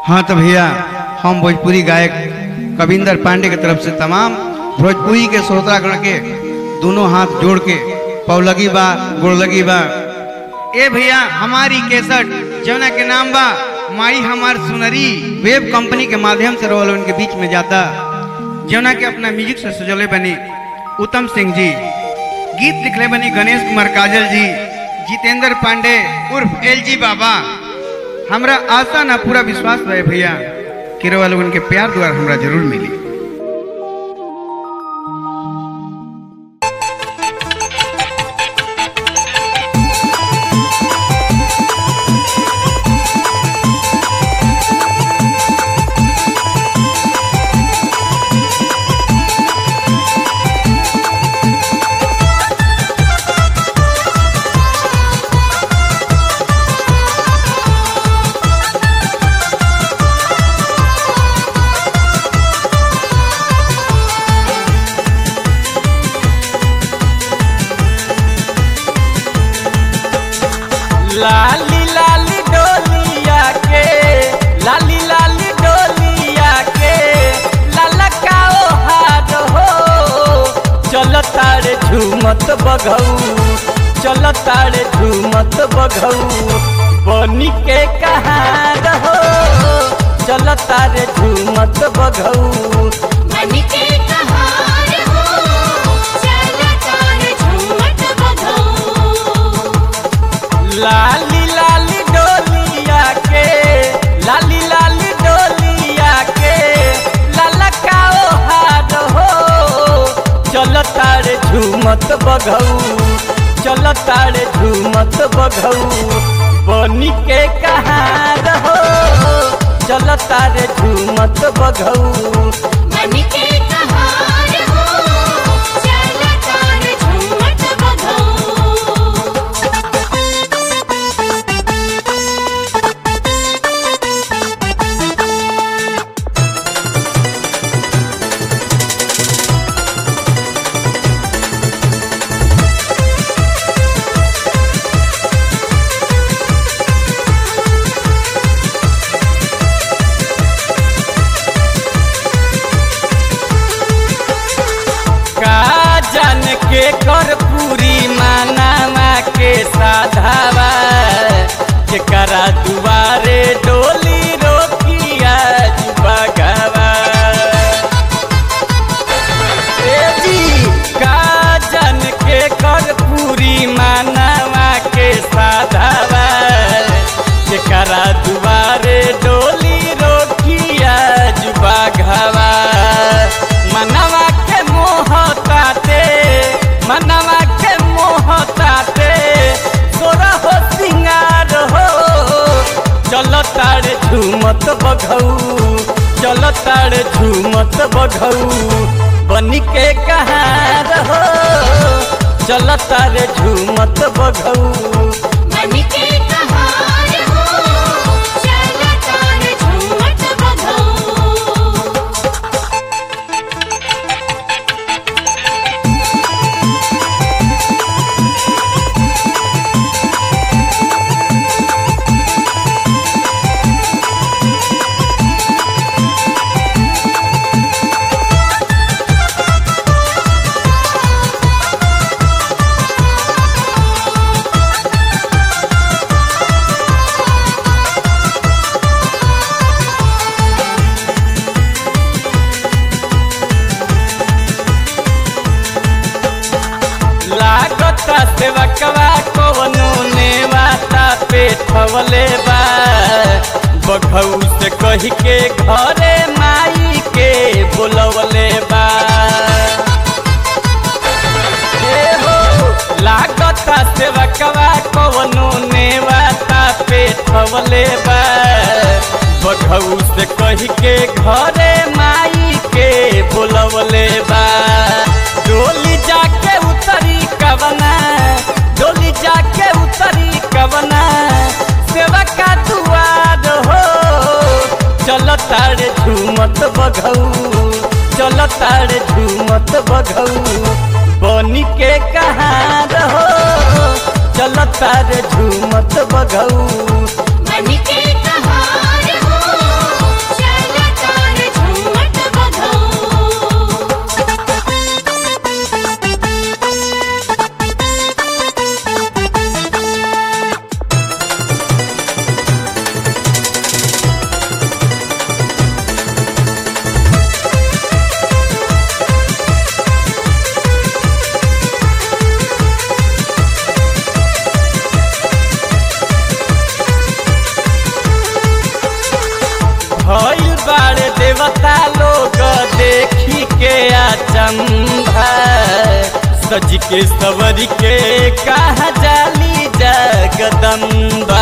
हाँ तो भैया हम भोजपुरी गायक कविंदर पांडे की तरफ से तमाम भोजपुरी के श्रोतागण के दोनों हाथ जोड़ के पौलगी बा गोड़लगी बा ए भैया हमारी केसट जौना के नाम बा माई हमार सुनरी वेब कंपनी के माध्यम से रोल उनके बीच में जाता जौना के अपना म्यूजिक से सजोले बनी उत्तम सिंह जी गीत लिखले बनी गणेश कुमार काजल जी जितेंद्र पांडे उर्फ एल जी बाबा हमरा आशा ना पूरा विश्वास रहे भैया कि रोवा लोगन के प्यार द्वारा हमरा जरूर मिली लाली लाली डोलिया के लाली लाली डोलिया के ललकाओ हार हो चल तारे झूमत बघऊ चल तारे झूमत बघऊ बनी के कहार हो चल तारे झूमत बघऊ मन के कहार हो चल तार झूमत बघो लाली लाली डोलिया के लाली लाली डोलिया के ललकाओ हार हो चल तारे झूमत बघऊ चल तारे झूमत बघऊ बनी के कहार हो चल तारे झूमत बघऊ मन के कहार हो चल तार झूमत बघो का जान के कर पूरी मानावा के साधावा जेकरा दुआरे डोली रोकिया बगवा ए जी का जान के कर पूरी मानावा के साधावा जेकरा दुआरे डोली रोकिया बगवा मनवा के मोह ताते मनवा के मोह ताते तोरा हो सिंगार हो चल तारे झूमत बघऊ चल तारे झूमत बघऊ बनी के कहार हो चल तारे झूमत बघऊ मन के कहार हो चल तार झूमत बघो लागता सेवकवा कवनो नेवाता पेठवले बा बघऊ से कही के घरे माई के बोलवले बा ए हो लागता सेवकवा कवनो नेवाता पेठवले बा बघऊ से कही के घरे माई के बोलवले बा डोली जाके उतरी कवना डोली जाके उतरी कवना सेवा का दुआर हो चल तारे झूमत बघऊ चल तारे झूमत बघऊ बनी के कहार हो चल तारे झूमत बघऊ मन के कहार हो देवता लोग देखी के अचंभा सज के सवर के कहा जाली जगदम्बा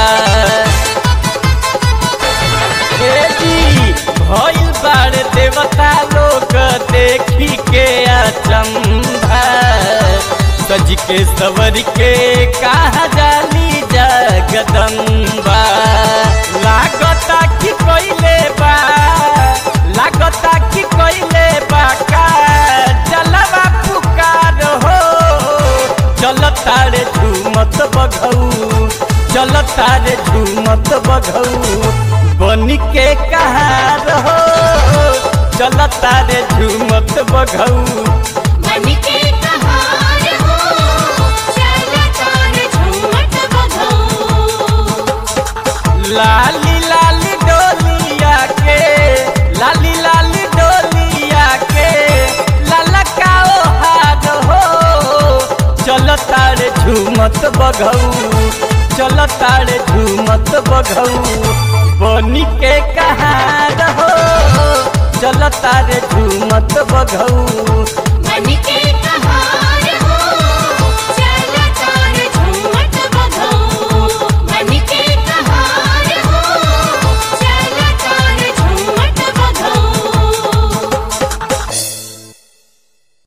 हे जी भइल बाड़ देवता लोग देखी के अचंभा सज के सवर के कहा जाली जगदम्बा लागता कि कोइले बा लागता कि कोइले बा का जलवा पुकार हो चलता रे झूमत बघऊ चलता रे झूमत बघऊ बन के कहार हो चलता रे झूमत बघऊ मन के कहार हो चलता रे झूमत बघऊ लाली लाली डोलिया के लाली लाली डोलिया के ललकाओ हाथ हो चलता रे झूमत बघऊ चलता रे झूमत बघऊ बनी के कहार हो चलता रे झूमत बघऊ मन के